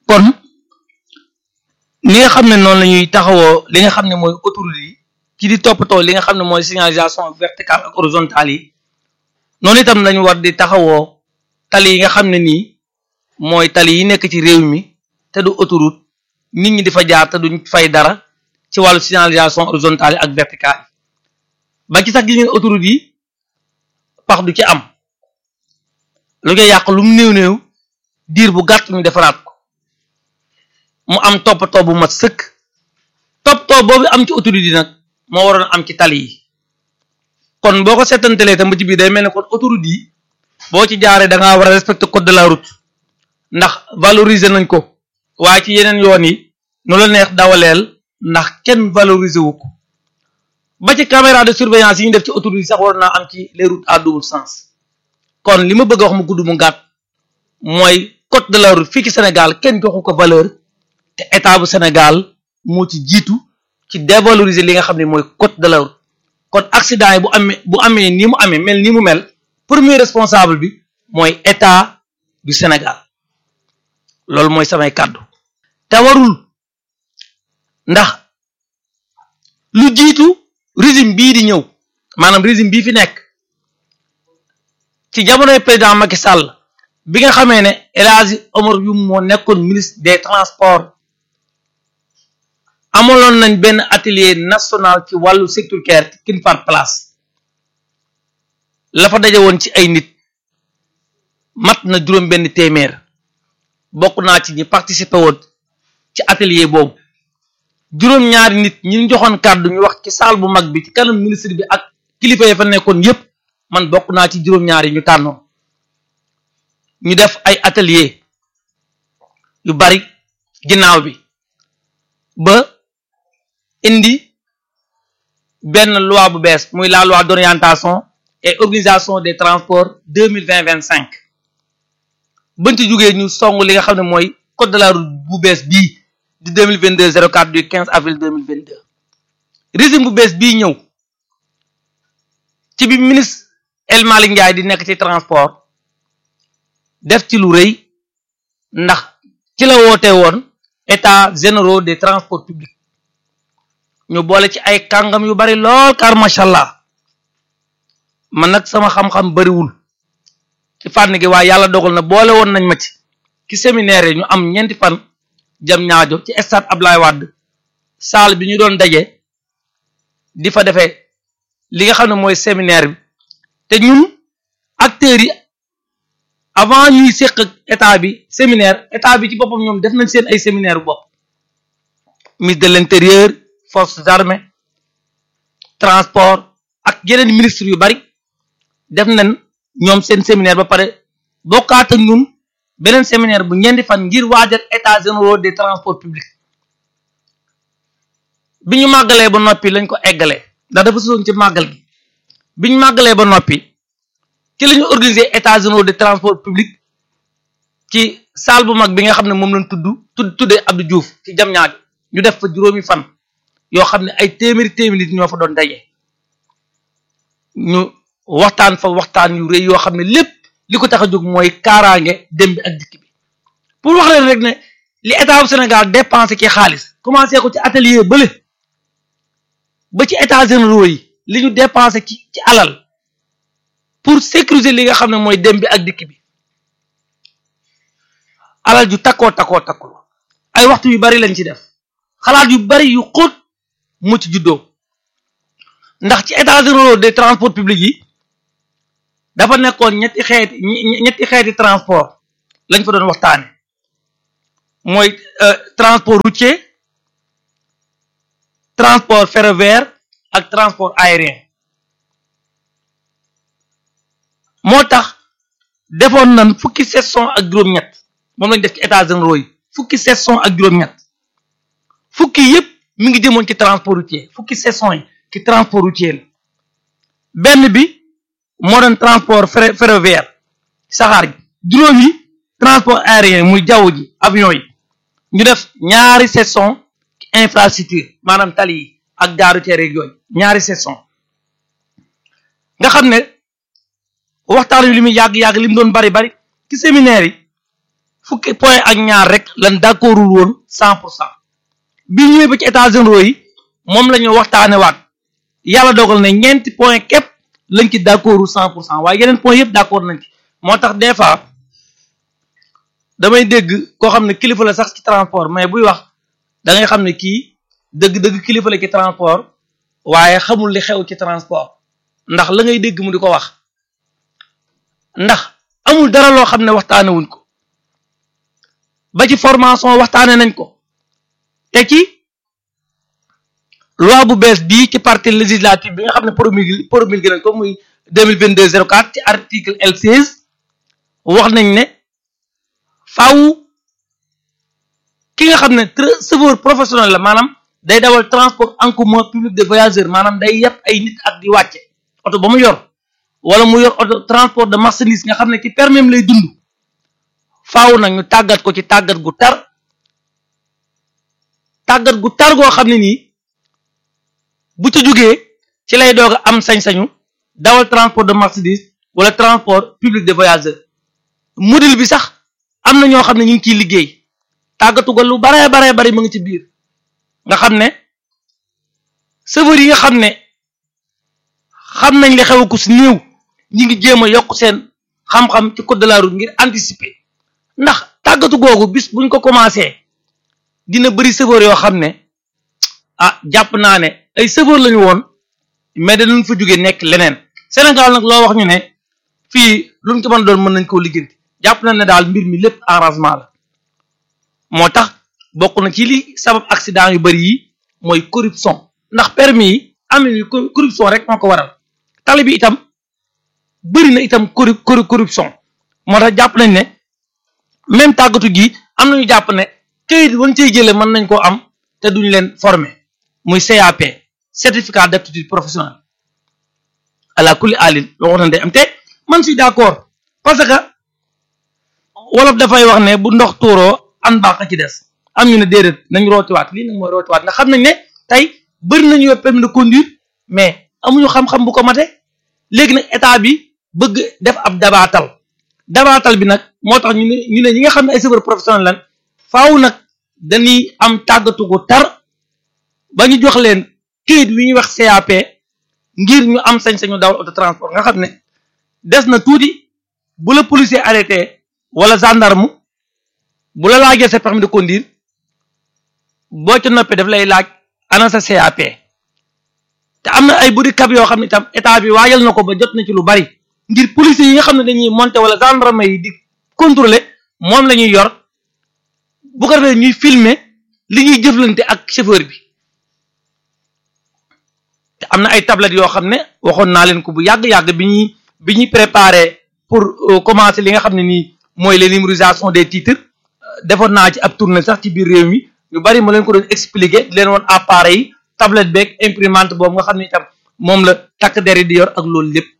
kon li nga xam ne noonu la ñuy taxawoo li nga xam ne mooy autoroute yi ci di toppatoo li nga xam ne mooy signalisation verticale ak horizontale yi noonu itam lañu war di taxawoo tali yi nga xam ne nii mooy tali yi nekk ci réew mi te du autoroute nit ñi di fa jaar te duñ fay dara ci wàllu signalisation horizontale yi ak verticale yi ba ci sax gis ngeen autoroute yi pax du ci am lu koy yàq lu mu néew néew diir bu gàtt ñu defaraat ko mu am toppatoo bu mat sëkk toppatoo boobu am ci autoroute yi nag moo waroon am ci tali yi kon boo ko seetantelee tam ba ci biir day mel ne kon autoroute yi boo ci jaaree da ngaa war a respecter code de la route ndax valoriser nañ ko waaye ci yeneen yoon yi nu la neex dawaleel ndax kenn valoriser wu ko ba ci caméra de surveillance yi ñu def ci autoroute yi sax war naa am ci les routes à double sens kon li ma bëgg a wax mu gudd mu gàtt mooy code de la route fii ci Sénégal kenn joxu ko valeur te état bu Sénégal moo ci jiitu ci dévaloriser li nga xam ne mooy code de la route kon accident yi bu amee bu amee ni mu amee mel ni mu mel premier responsable bi mooy état du Sénégal loolu mooy samay kàddu te warul ndax lu jiitu régime bii di ñëw maanaam régime bii fi nekk ci jamonoy président Macky Sall bi nga xamee ne El Hadji Omar Youm moo nekkoon ministre des transports amaloon nañ benn atelier national ci wàllu sécuritaire ci King Fahd Palace la fa daje woon ci ay nit mat na juróom benn téeméer bokk naa ci ñi participer woon ci atelier boobu juróom ñaari nit ñi ñu joxoon kàddu ñu wax ci salle bu mag bi ci kanam ministre bi ak kilifa yi fa nekkoon yépp man bokk naa ci juróom ñaari ñu tànnoon ñu def ay atelier yu bari ginnaaw bi ba indi benn loi bu bees muy la loi d'orientation et organisation des transports deux mille vingt vingt cinq bañ ci jógee ñu song li nga xam ne mooy code de la route bu bees bii di deux mille vingt deux zéro quatre du quinze avril deux mille vingt deux régime bu bees bii ñëw ci bi ministre El Malick Ndiaye di nekk ci transport def ci lu rëy ndax ci la woote woon état généraux des transports publics ñu boole ci ay kàngam yu bari lool car macha allah man nag sama xam-xam bariwul ci fànn gi waaye yàlla dogal na boole woon nañ ma ci ci séminaire yi ñu am ñeenti fan jam ñaajo ci stade Ablaye Wade salle bi ñu doon daje di fa defee li nga xam ne mooy séminaire bi te ñun acteurs yi avant ñuy séq ak état bi séminaire état bi ci boppam ñoom def nañ seen ay séminaire bopp ministre de l'intérieur forces armées transport ak yeneen ministre yu bari def nañ ñoom seen séminaire ba pare bokkaat ak ñun beneen séminaire bu ñeenti fan ngir waajal état généraux des transports publics bi ñu màggalee ba noppi lañ ko eggalee ndax dafa sosoon ci màggal gi bi ñu màggalee ba noppi ci la ñu organiser état généraux des transports publics ci salle bu mag bi nga xam ne moom lañ tudd tudd tuddee Abdou Diouf ci jam ñaaju ñu def fa juróomi fan yoo xam ne ay téeméeri téeméeri nit ñoo fa doon daje ñu waxtaan fa waxtaan yu rëy yoo xam ne lépp li ko tax a jóg mooy kaaraange dem bi ak dikk bi pour wax leen rek ne li état bu Sénégal dépensé ci xaalis commencé ko ci atelier bële ba ci états généraux yi li ñu dépensé ci ci alal pour sécuriser li nga xam ne mooy dem bi ak dikk bi alal ju takkoo takkoo takkul ay waxtu yu bari lañ ci def xalaat yu bari yu xóot mu ci juddoo ndax ci états généraux des transports publics yi dafa nekkoon ñetti xeeti ñetti xeeti transport lañ fa doon waxtaane mooy transport routier transport ferroviaire ak transport aérien moo tax defoon nañ fukki session ak juróom-ñett moom lañ def ci états généraux yi fukki session ak juróom-ñett fukki yépp mi ngi jëmoon ci transport routier fukki session yi ci transport routier la benn bi moo doon transport ferroviaire saxaar gi juróom yi transport aérien muy jaww ji avion yi ñu def ñaari session ci infrastructure maanaam tali yi ak gaaru teere yooyu ñaari session nga xam ne waxtaan wi li muy yàgg-yàgg li mu doon bari bari ci séminaire yi fukki point ak ñaar rek lan d'accordul woon cent pour cent bi ñëwee ba ci états généraux yi moom la ñu waxtaane waat yàlla dogal ne ñeenti point képp lañ ci d'accordul cent pour cent waaye yeneen point yëpp d'accord nañ ci moo tax des fois damay dégg koo xam ne kilifa la sax ci transport mais buy wax da ngay xam ne kii dëgg-dëgg kilifa la ci transport waaye xamul li xew ci transport ndax la ngay dégg mu di ko wax ndax amul dara loo xam ne waxtaane wuñ ko ba ci formation waxtaane nañ ko te ci loi bu bees bii ci partie législative bi nga xam ne promulgué promulgué nañ ko muy deux mille vingt deux zéro quatre ci article L seize wax nañ ne faaw ki nga xam ne chauffeur professionnel la maanaam day dawal transport en commun public de voyageurs maanaam day yeb ay nit ak di wàcce oto ba mu yor wala mu yor oto transport de marchandise nga xam ne ci permis lay dund faaw nag ñu tàggat ko ci tàggat gu tar tàggat gu tar goo xam ne nii bu ci jógee ci lay doog a am sañ-sañu dawal transport de marchandise wala transport public de voyageurs module bi sax am na ñoo xam ne ñu ngi ciy liggéey tàggatu ko lu baree baree bari mu ngi ci biir nga xam ne chauffeur yi nga xam ne xam nañ li xew ko si néew ñi ngi jéem a yokk seen xam-xam ci code de la route ngir anticiper ndax tàggatu googu bis buñ ko commencé dina bëri chauffeur yoo xam ne ah jàpp naa ne ay chauffeur lañu woon mais danañ fa jóge nekk leneen Sénégal nag loo wax ñu ne fii luñ ko mën doon mën nañ koo liggéenti jàpp nañ ne daal mbir mi lépp arrangement la moo tax bokk na ci li sabab accident yu bëri yi mooy corruption ndax permis yi am yi corruption rek moo ko waral tali bi itam bëri na itam corru corruption moo tax jàpp nañ ne même tàggatu gi am nañu jàpp ne këyit wañ cey jële mën nañ koo am te duñ leen former muy CAP certificat d'aptitude professionnelle ala kulli alin loo wax na day am te man suis d'accord parce que wolof dafay wax ne bu ndox tuuroo an baax a ci des am ñu ne déedéet nañ rootiwaat lii nag mooy rootiwaat ndax xam nañ ne tey bëri nañu yor permis de conduire mais amuñu xam-xam bu ko mate léegi nag état bi bëgg def ab dabaatal dabaatal bi nag moo tax ñu ne ñu ne ñi nga xam ne ay chauffeur professionnel lan faaw nag dañuy am tàggatu gu tar ba ñu jox leen këyit wi ñuy wax CAP ngir ñu am sañ-sañu dawal auto transport nga xam ne des na tuuti bu la policier arrêté wala gendarme bu la laajee sa permis de conduire boo ca noppee daf lay laaj ana sa CAP te am na ay budi cap yoo xam ne itam état bi waajal na ko ba jot na ci lu bari ngir policiers yi nga xam ne dañuy monter wala gendarme yi di contrôler moom la ñuy yor bu ko defee ñuy filmer li ñuy jëflante ak chauffeur bi te am na ay tablettes yoo xam ne waxoon naa leen ko bu yàgg-yàgg bi ñuy bi ñuy préparer pour commencer li nga xam ne nii mooy les numérisation des titres defoon naa ci ab tournée sax ci biir réew mi ñu bari ma leen ko doon expliquer di leen woon appareil yi tablette beeg imprimante boobu nga xam ne itam moom la takk der yi di yor ak loolu lépp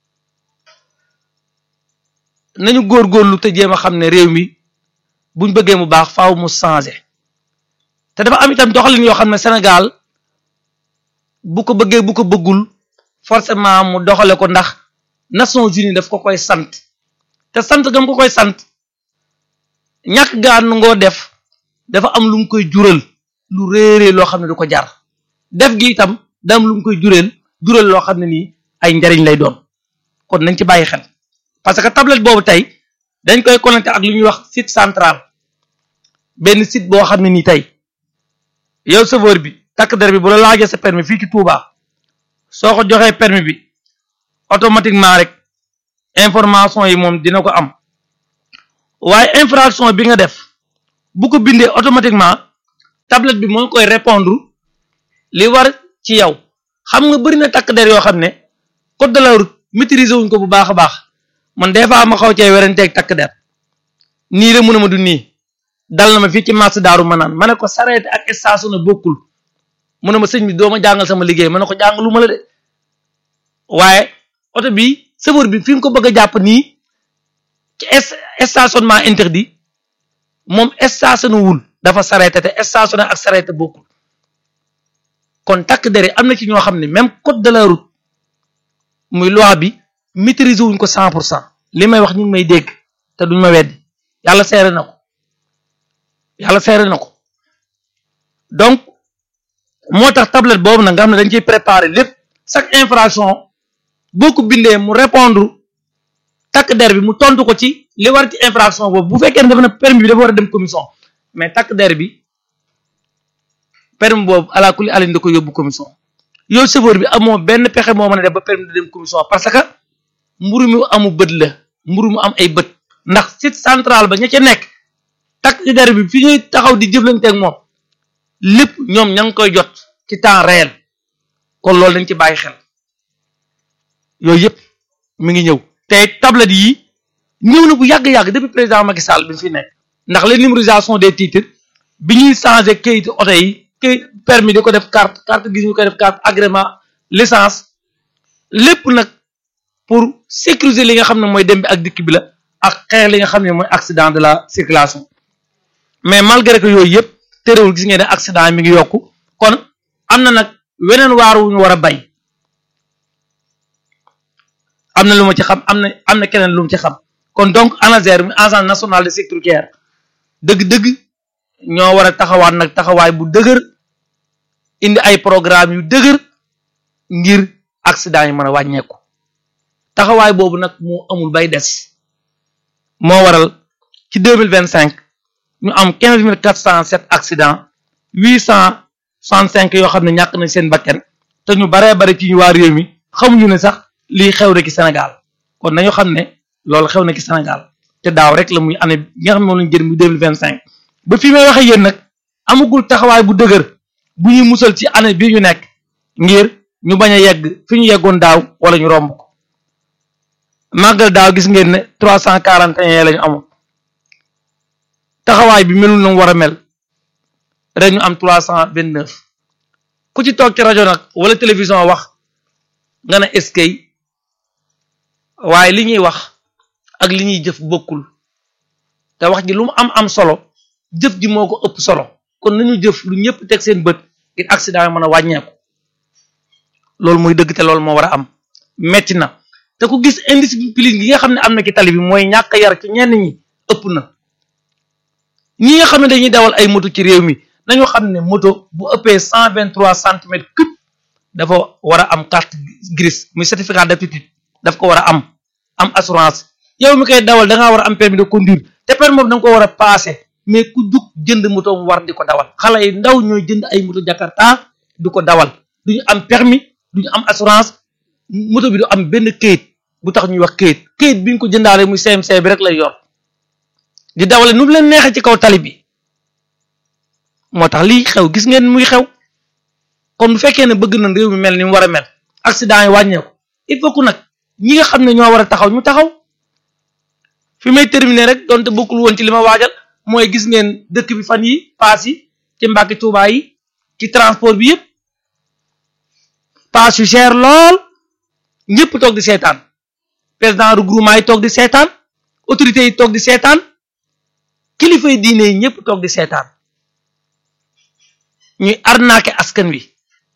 nañu góorgóorlu te jéem a xam ne réew mi buñ bëggee mu baax faaw mu changer te dafa am itam doxalin yoo xam ne Sénégal bu ko bëggee bu ko bëggul forcément mu doxale ko ndax Nations Unies daf ko koy sant te sant gam ko koy sant ñàkk gaan ngoo def dafa am lu mu koy jural lu réeree loo xam ne du ko jar def gi itam da am lu mu koy jural jural loo xam ne nii ay njariñ lay doon kon nañ ci bàyyi xel parce que tablette boobu tey dañ koy connecté ak lu ñuy wax site central benn site boo xam ne nii tey yow chauffeur bi takk der bi bu la laajee sa permis fii ci Touba soo ko joxee permis bi automatiquement rek information yi moom dina ko am waaye infraction bi nga def bu ko bindee automatiquement tablette bi moo koy répondre li war ci yow xam nga bëri na takk der yoo xam ne code de la route maîtriser wuñ ko bu baax a baax man des fois ma xaw cee werenteeg takk der nii la mun a ma du nii dal na ma fii ci marché daaru ma naan ma ne ko sareet ak station na bokkul mu ne ma sëñ bi doo ma jàngal sama liggéey ma ne ko jàngalu ma la de waaye oto bi chauffeur bi fi nga ko bëgg a jàpp nii ci stationnement interdit moom stationné wul dafa sareete te stationné ak sareete bokkul kon takk dere am na ci ñoo xam ne même code de la route muy loi bi maîtriser wuñ ko cent pour cent li may wax ñu ngi may dégg te duñ ma weddi yàlla seere na ko yàlla seere na ko donc moo tax tablette boobu nag nga xam ne dañ ciy préparer lépp chaque infraction boo ko bindee mu répondre takk der bi mu tontu ko ci li war ci infraction boobu bu fekkee ne dafa ne permis bi dafa war a dem commission mais takk der bi permis boobu ala kulli alin da ko yóbbu commission yow chauffeur bi amoo benn pexe moo mën a def ba permis da dem commission parce que mburu mi amu bët la mburu mu am ay bët ndax site central ba ña ca nekk takk der bi fi ñuy taxaw di jëflanteeg moom lépp ñoom ña ngi koy jot ci temps réel kon loolu dañ ci bàyyi xel yooyu yëpp mi ngi ñëw te tablette yi ñëw na bu yàgg-yàgg depuis président Macky Sall bi fi nekk ndax la numérisation des titres bi ñuy changé kayitu oto yi kayit permis di ko def carte carte gis ñu koy def carte agrément licence lépp nag pour sécuriser li nga xam ne mooy dem bi ak dikk bi la ak xeex li nga xam ne mooy accident de la circulation mais malgré que yooyu yëpp terewul gis ngeen ne accident yi mi ngi yokku kon am na nag weneen waar wu ñu war a bay am na lu ma ci xam am na am na keneen lu mu ci xam kon donc ANASER mi agence nationale de sécurité routière dëgg-dëgg ñoo war a taxawaat nag taxawaay bu dëgër indi ay programme yu dëgër ngir accident yi mën a wàññeeku taxawaay boobu nag moo amul bay des moo waral ci deux mille vingt cinq ñu am quinze mille quatre cent sept accident huit cent soixante cinq yoo xam ne ñàkk nañ seen bakken te ñu baree bari ci ñu waa réew mi xamuñu ne sax lii xew na ci Sénégal kon nañu xam ne loolu xew na ci Sénégal te daaw rek la muy année bi nga xam ne moom lañu jël muy deux mille vingt cinq ba fi may waxee yéen nag amagul taxawaay bu dëgër bu ñuy musal ci année bii ñu nekk ngir ñu bañ a yegg fi ñu yeggoon daaw wala ñu romb ko màggal daaw gis ngeen ne trois cent quarante et un la ñu amoon taxawaay bi melul na mu war a mel ren ñu am trois cent vingt neuf ku ci toog ci rajo nag wala télévision wax nga ne eskay waaye li ñuy wax ak li ñuy jëf bokkul te wax ji lu mu am am solo jëf ji moo ko ëpp solo kon nañu jëf lu ñëpp teg seen bët ngir accident yi mën a wàññeeku loolu mooy dëgg te loolu moo war a am metti na te ku gis indiscipline gi nga xam ne am na ci tali bi mooy ñàkk yar ci ñenn ñi ëpp na ñi nga xam ne dañuy dawal ay moto ci réew mi nañu xam ne moto bu ëppee cent vingt trois centimètres cube dafa war a am carte grise muy certificat d'aptitude daf ko war a am am assurance yow mi koy dawal da ngaa war a am permis de conduire te permis boobu da nga ko war a passé mais ku jug jënd moto mu war di ko dawal xale yi ndaw ñooy jënd ay moto Jakarta du ko dawal du ñu am permis du ñu am assurance moto bi du am benn kayit bu tax ñuy wax kayit kayit bi ñu ko jëndaale muy CMC bi rek lay yor di dawale nu mu leen neexee ci kaw tali bi moo tax lii xew gis ngeen muy xew kon bu fekkee ne bëgg na réew mi mel ni mu war a mel accident yi wàññeeku il faut que nag ñi nga xam ne ñoo war a taxaw ñu taxaw fi may terminer rek donte bokkul woon ci li ma waajal mooy gis ngeen dëkk bi fan yi paas yi ci Mbàkke Tuubaa yi ci transport bi yëpp paas yu cher lool ñëpp toog di seetaan président regroupement yi toog di seetaan autorités yi toog di seetaan kilifa yi diine yi ñëpp toog di seetaan ñuy arnaquer askan wi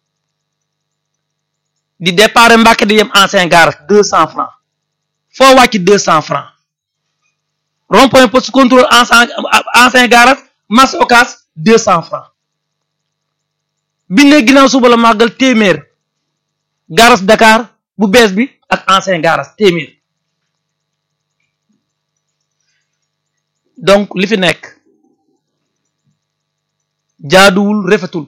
di départ Mbàkke di yem ancien garage deux cent francs foo wàcc deux cent francs rond point poste contrôle ancien ancien garage marché Ocass deux cent francs bindee ginnaaw suba la màggal téeméer garage Dakar bu bees bi ak ancien garage téeméer donc li fi nekk jaaduwul rafetul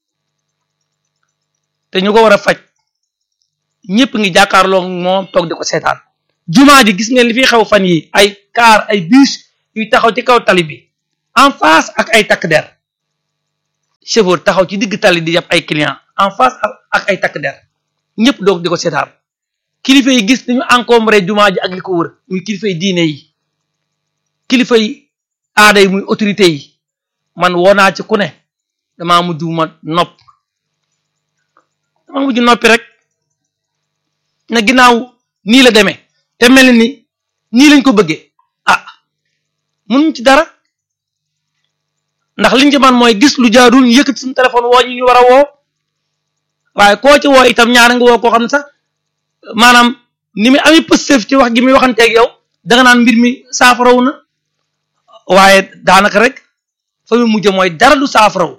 te ñu ko war a faj ñëpp ngi jàkkaarloo moom toog di ko seetaan jumaa ji gis ngeen li fi xew fan yi ay car ay bus yuy taxaw ci kaw tali bi en face ak ay takk der chauffeur taxaw ci digg tali di yàpp ay client en face ak ay takk der ñëpp doog di ko seetaan kilifa yi gis nañu encombré jumaa ji ak li ko wër muy kilifa yi diine yi kilifa yi aada yi muy autorité yi man woo naa ci ku ne damaa mujj ma nopp damaa mujj noppi rek na ginnaaw nii la demee te mel ni nii lañ ko bëggee ah mënuñ ci dara ndax liñ ci man mooy gis lu jaarul ñu yëkkati suñu téléphone woo ñu ñu war a woo waaye koo ci woo itam ñaar nga woo koo xam ne sax maanaam ni muy ami pëstëf ci wax gi muy waxanteeg yow danga naan mbir mi saafarawu na waaye daanaka rek fa mu mujj mooy dara du saafaraw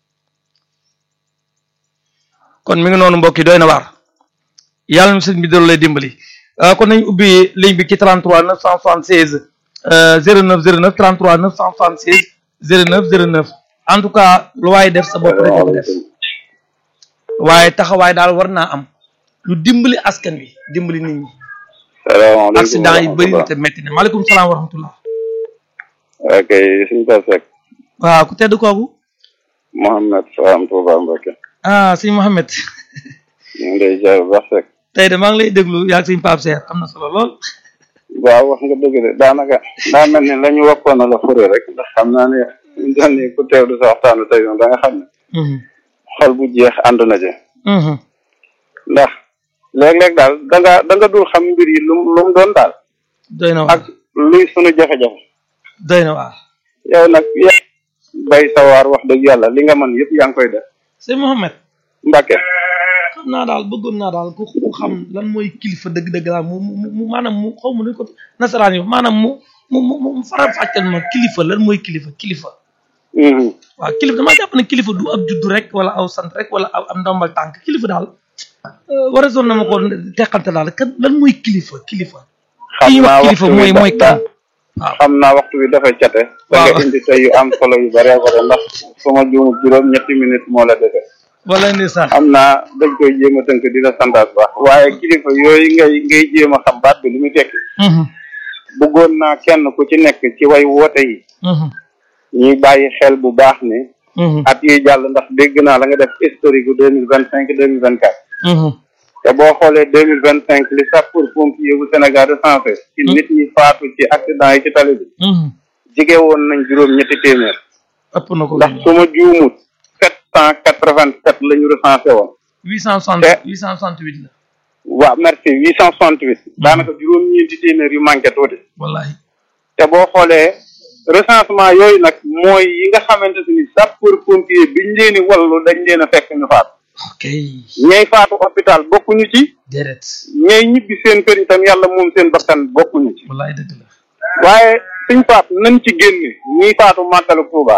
kon mi ngi noonu mbokk yi doy na waar yàlla na sëñ bi doon lay dimbali kon nañ ubbi ligne bi ci 33 976 09 09 33 976 09 09 en tout cas lu waaye def sa bopp rek ko def waaye taxawaay daal war naa am lu dimbali askan wi dimbali nit ñi. salaamaaleykum accident yi bëri na te métti na maaleykum salaam wa rahmatullah. ok suñu Pape Seck. waaw ku tedd kooku. Mouhamed Fam Touba Mbacke. ah sëñ Mouhamed. ñu ngi lay ziar bu baax Seck. tey de maa ngi lay déglu yaa ngi sëñ Pape Seck am na solo lool. waaw wax nga dëgg de daanaka daa mel ni la ñu wappoon la fure rek ndax xam naa ne ñu doon ni ku teewlu sa waxtaanu tey moom da nga xam ne. xol bu jeex ànd na ci. ndax léeg-léeg daal da nga da nga dul xam mbir yi lu mu lu mu doon daal. doy na waar ak luy sunu jafe-jafe. doy na waar. yow nag yaa bay sawaar wax dëgg yàlla li nga mën yëpp yaa ngi koy def. sëñ Mouhamed. Mbacke. xam naa daal bëggoon naa daal ku ku xam lan mooy kilifa dëgg-dëgg daal mu mu mu maanaam mu xaw ma nu ko nasaraan yi maanaam mu mu mu mu faram fàcceel ma kilifa lan mooy kilifa kilifa. waaw kilifa damaa jàpp ne kilifa du ab juddu rek wala aw sant rek wala aw am ndombal tànk kilifa daal war a zone na ma ko teqante daal kan lan mooy kilifa kilifa. xam naa kilifa waxtu mooy wi mooy kan. waaw xam naa waxtu bi dafay cate. da waaw nga indi tey yu am solo yu bare bare ndax su ma juumul juróom ñetti minutes moo la defee. wala ndeysaan. xam naa dañ koy jéem a tënk di la santaat baax waaye kilifa yooyu ngay ngay jéem a xam baat bi lu muy tekki bëggoon naa kenn ku ci nekk ci way woote yi ñuy bàyyi xel bu baax ne at yi jàll ndax dégg naa la nga def historique gu deux mille vingt cinq deux mille vingt quatre te boo xoolee deux mille vingt cinq li sapeur pompier bu Sénégal recensé ci nit ñi faatu ci accident yi ci tali bi jige woon nañ juróom ñetti téeméer ëpp na ko. ndax su ma juumut sept cent quatre vingt sept la ñu recensé woon huit cent soixante huit cent soixante huit la. waaw merci huit cent soixante huit daanaka juróom-ñeenti téeméer yu manqué tuuti wallahi te boo xoolee recensement yooyu nag mooy yi nga xamante ni sapeur pompier biñ leen di wallu dañ leen a fekk ñu faatu ok ñay faatu hôpital bokkuñu ci déedéet ñay ñibbi seen kër itam yàlla moom seen bakkan bokkuñu ci wallahi dëgg la. waaye suñ faatu nañ ci génne ñiy faatu màggalu Tuuba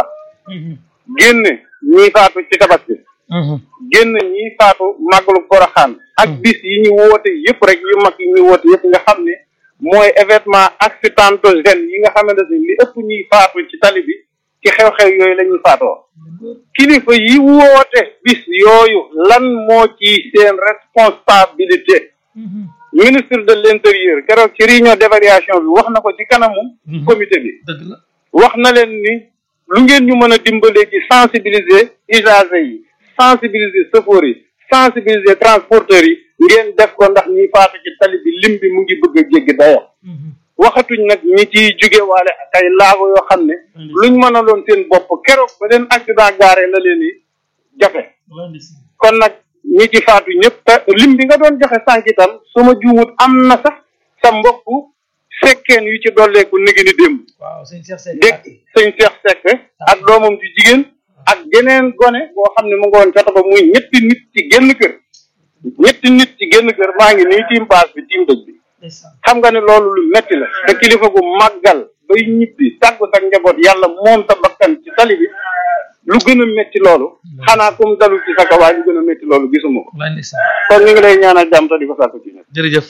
génne ñiy faatu ci tabaski génn ñiy faatu màggalu Poroxaan ak bis yi ñu woote yëpp rek yu mag yi ñu woote yëpp nga xam ne mooy événement accidentogène yi nga xamante ni li ëpp ñuy faatu ci tali bi ci xew-xew yooyu la ñuy faatoo kilifa yi woote bis yooyu lan moo ci seen responsabilité ministre de l'intérieur keroog ci réunion d'évaluation bi wax na ko ci kanamu comité bi dëgg la. wax na leen ni lu ngeen ñu mën a dimbalee ci sensibiliser usagers yi sensibiliser chauffeurs yi sensibiliser transporteurs yi ngeen def ko ndax ñi faatu ci tali bi lim bi mu ngi bëgg a jéggi dayo waxatuñ nag ñi ciy jóge waale ak ay laago yoo xam ne luñ mën a loon seen bopp keroog ba leen accident gaare la leen i jafe kon nag ñi ci faatu ñëpp te lim bi nga doon joxe sànq itam su ma juumut am na sax sa mbokk fekkeen yu ci dolleeku négi ni démb waaw sëñ Cheikh Seck dégg sëñ Cheikh Seck ak doomam ci jigéen ak geneen gone boo xam ne mu nga woon ca ba muy ñetti nit ci génn kër ñetti nit ci génn kër maa ngi nii tiim baas bi tiim dëj bi xam nga ne loolu lu metti la te kilifa gu màggal bay ñibbi tàggu sa njaboot yàlla moom sa bakkan ci tali bi lu gën a metti loolu xanaa comme dalul ci sa kawaay lu gën a metti loolu gisuma ko wallahi ndeysaan kon ñu ngi lay ñaanal jàmm te di ko sàkku ci ñun jërëjëf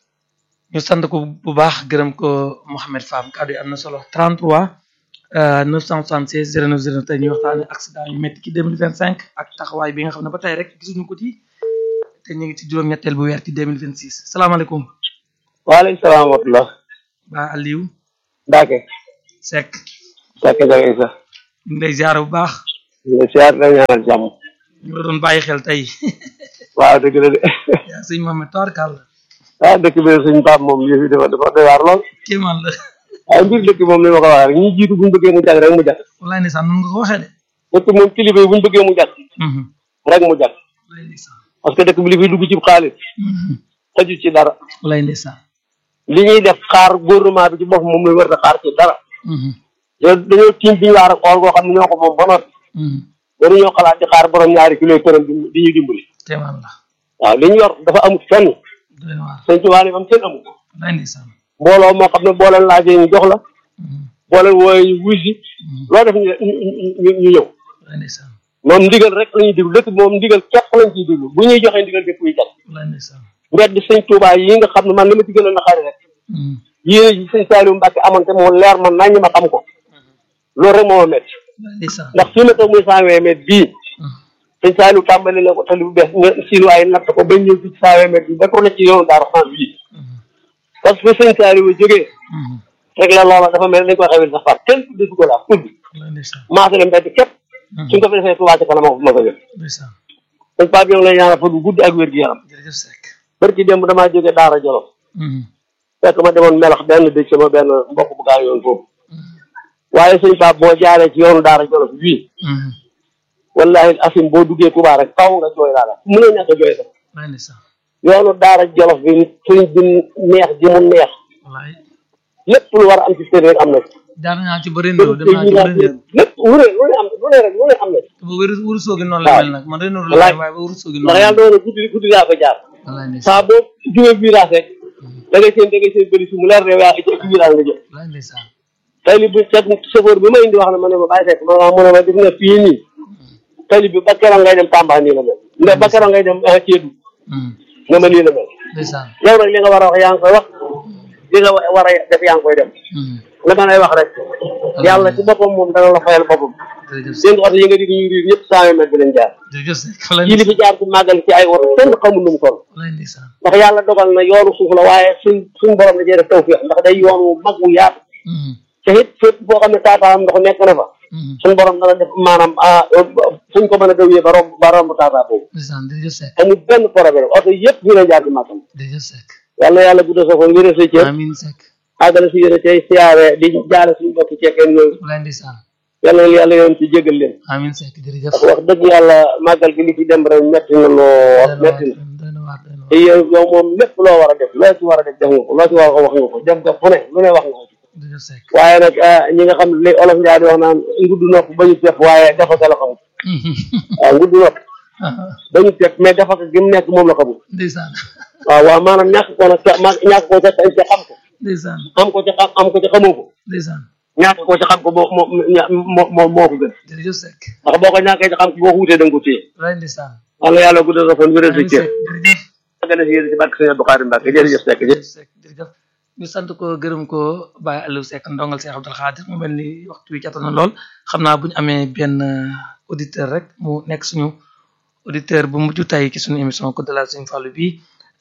ñu sant ko bu baax gërëm ko Mouhamed Fam kàddu yi am na solo 33 euh, 976 09 09 tey ñuy waxtaane accident yu métti ci 2025 ak taxawaay bi nga xam ne ba tey rek gisuñu ko ci te ñu ngi ci juróom-ñetteel bu weer ci 2026 salaamaaleykum waaleykum salaam wa rahmatulah ba Aliou Mbacke Seck Seck Jaga Isa ñu ngi lay ziar bu baax nga siyaar la ñaanal jàmm ñu la doon bàyyi xel tey waaw dëgg la de yaa sëñ Mohamed Tawarkal ah dëkk bi suñ Pape moom yëf yi dafa dafa doy waar lool kéemaan la waaye mbir dëkk moom li ma ko waxee rek ñi jiitu buñu bëggee mu jag rek mu jag wallaay ndeysaan noonu nga ko waxee de dëkk moom kilifa yi buñu bëggee mu jag Mhm. rek mu jag wallaay ndeysaan parce que dëkk bi li fiy dugg ci xaalis Mhm. xaju ci dara wallaay ndeysaan li ñuy def xaar gouvernement bi ci bopp moom la war a xaar ci dara Mhm. yow dañoo tiim bi ñu waar ak xool goo xam ne ñoo ko moom ba noppi Mhm. waruñoo xalaat di xaar borom ñaari kilo këram di di ñu dimbali kéemaan la waaw li ñu yor dafa amut fenn doy na waar sëñ Tuubaa ne am kenn amut wallaay ndeysaan mbooloo moo xam ne boo leen laajee ñu jox la Mhm. boole wooye ñu wuy si loo def ñu ñu ñu ñëw wallaay ndeysaan moom ndigal rek la ñuy déglu dëkk bi moom ndigal képp lañ ciy déglu bu ñuy joxee ndigal dëkk yi kat wallaay ndeysaan mbedd sëñ Touba yi nga xam ne man li ma ci gën a naxari rek yéene ji sëñ Saliou Mbacke amoon te moo leer man nañ ma xam ko loolu rek moo ma métti wallaay ndeysaan ndax fii ma toog muy cent vingt mètres bii sëñ Saliou tàmbali na ko tali bu bees nga sinuwaay natt ko ba ñëw ci cent vingt mètres bi ba ko ne ci yoonu Daaru Xaan bii parce que sëñ Saliou jógee rek la loola dafa mel ni dañ koy xewil sax far kenn tudde ko laa tudd wallaay ndeysaan maasale mbedd képp suñ ko fi defee Touba ci kanam ma ko jël ndeysaan sëñ Pape yow lay ñaanal fa du gudd ak wér gi yaram jërëjëf Seck barki démb damaa jógee Daara Jolof fekk ma demoon melax benn dëj sama benn mbokk bu gaa yoon foofu waaye sëñ Pape boo jaaree ci yoonu Daara Jolof bii wallahi asim boo duggee Touba rek faw nga jooy laa la mu ne ñàkk a jooy sax wallaay ndeysaan yoonu Daara Jolof bi sëñ bi neex ji mu neex wallaay lépp lu war a am ci seen rek am na ci jaar naa ci bëri ndoo dem naa ci bëri ndoo lépp lu ne lu ne am lu ne rek lu ne am na ci ba wéru wuru soogi noonu la mel nag man rek noonu la wallaay mel waaye ba wuru soogi ndax noonu yàlla doon na guddi guddi laa ko jaar wallaay ndeysaan saa boo jógee virage rek da ngay seen da ngay seen bëri si mu leer ne yaa ci ci virage nga jëm wallaay ndeysaan tali bi fekk chauffeur bi ma indi wax na ma ne ma bàyyi fekk ma ma mu ne ma gis nga fii nii tali bi ba keroog ngay dem Tamba nii la mel ndax ba keroog ngay dem Kédougou nga ma nii la mel ndeysaan yow nag li nga war a wax yaa ngi koy wax li nga war a def yaa ngi koy def la ma lay wax rek yàlla ci boppam moom dana la fayal boppam jërëjëf Seck seen oto yi nga di ñu riir ñëpp cent mètres bi lañ jaar jërëjëf Seck wallaay kii li fi jaar ci màggal ci ay oto kenn xamul nu mu toll wallaay ndeysaan ndax yàlla dogal na yoonu suuf la waaye suñ suñ borom da cee def tawfiix ndax day yoon wu mag wu yaatu te it fépp boo xam ne taataam ndox nekk na fa suñ borom dana def maanaam ah fuñ ko mën a dawee ba romb ba romb taataa boobu ndeysaan jërëjëf Seck amul benn problème oto yëpp fii la jaar ci màggal jërëjëf Seck yàlla yàlla guddal sa fan wéral sa cër amiin Seck àggale si yéene tey siyaare di jaare suñu bokki ceekeen yooyu wallaay ndeysaan yàlla yàlla yoon ci jégal leen amiin Seck jërëjëf ndax wax dëgg yàlla màggal gi li ci dem rek metti na lool metti na doy na waar doy na te yow yow moom lépp loo war a def loo ci war a def def nga ko loo ci war a wax nga ko def nga fu ne lu ne wax nga ko waar jërëjëf Seck waaye nag ñi nga xam ne li olof Njaay di wax naan ngudd nopp bañu tepp waaye dafa ko la xamul waaw ngudd nopp bañu tepp mais dafa ko gi mu nekk moom la xamul ndeysaan waaw waaw maanaam ñàkk ko nag ca ma ñàkk koo ca ca xam ko ndeysaan am ko ca xam am ko ca xamoo ko ndeysaan ñàkk ko ca xam ko moo moo moo moo moo ko gën jërëjëf Seck ndax boo ko ñàkkee ca xam ko boo ko wutee da nga ko téye wallaay ndeysaan wala yàlla guddal sa fan wéral sa amiin cër Seck jërëjëf gën a si yéen ci barke Sëñ Abdou Khadre Mbacke jërëjëf Seck jërëjëf Seck jërëjëf ñu sant ko gërëm ko Baye Aliou Seck ndongal Cheikh Abdoul Khadir mu mel ni waxtu wi jàttal na lool xam naa bu ñu amee benn auditeur rek mu nekk suñu auditeur bu mujj tey ci suñu émission Code de la Serigne Fallou bi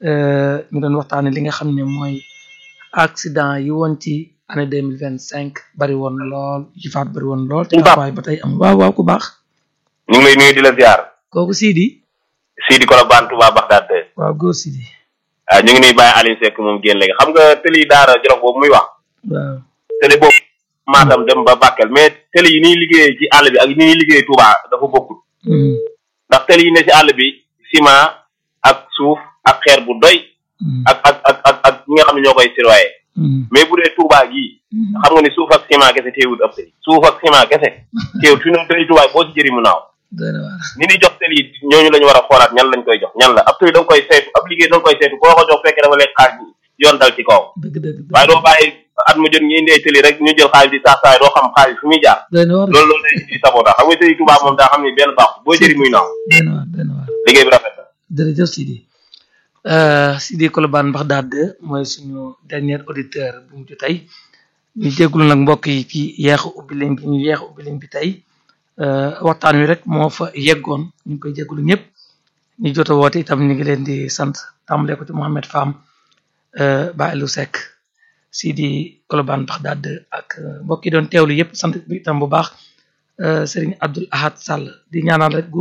ñu doon waxtaanee li nga xam ne mooy accident yi woon ci année deux mille vingt cinq bari woon lool ci faat bari woon lool. te waaye ba tey am waaw waaw ku baax. ñu ngi lay nuyu di la ziar. kooku Sidi. Sidi Kolobane Touba Bagdad. waaw góor Sidi. waaw ñu ngi nuyu Baye Alioune Seck moom génn léegi xam nga tëli daara Jolof boobu muy wax. waaw tëli boobu. Matam dem ba Bakel mais tëli yi ni liggéeyee ci àll bi ak ni ñuy liggéeyee Touba dafa bokkul. ndax tëli yi ne ci àll bi ciment ak suuf ak xeer bu doy. ak ak ak ak ak ñi nga xam ne ñoo koy sirwaye. mais bu dee Touba gii. xam nga ni suuf ak ciment kese teewul ëpp tëli. suuf ak ciment kese. teewul fi mu tëli Touba boo ci jëri mu naaw. ni ñuy jox tëli yi ñooñu la ñu war a xoolaat ñan lañ koy jox ñan la ab tëli da nga koy saytu ab liggéey da nga koy saytu koo ko jox fekkee dafa lekk xaaj yoon dal ci kaw. waaye doo bàyyi at mu jot ñu indi ay tëli rek ñu jël xaalis di sax saay doo xam xaalis fu muy jaar. loolu loolu day indi sabota xam nga tëli Touba moom daa xam ni benn baax boo jëri muy naaw. liggéey bi rafet na. jërëjëf Sidi Sidi Kolobane Bagdad mooy suñu dernier auditeur bu mujj tey ñu jégalu nag mbokk yi ci yeexu ubbi leen bi ñu yeexu ubbi leen bi tey waxtaan wi rek moo fa yeggoon ñu ngi koy jégalu ñëpp ñu jot a woote itam ñu ngi leen di sant tàmbalee ko ci Mohamed Fam Baye Aliou Seck Sidi Kolobane Bagdad ak mbokk yi doon teewlu yëpp sant bi itam bu baax Serigne Abdoul Ahad Sall di ñaanal rek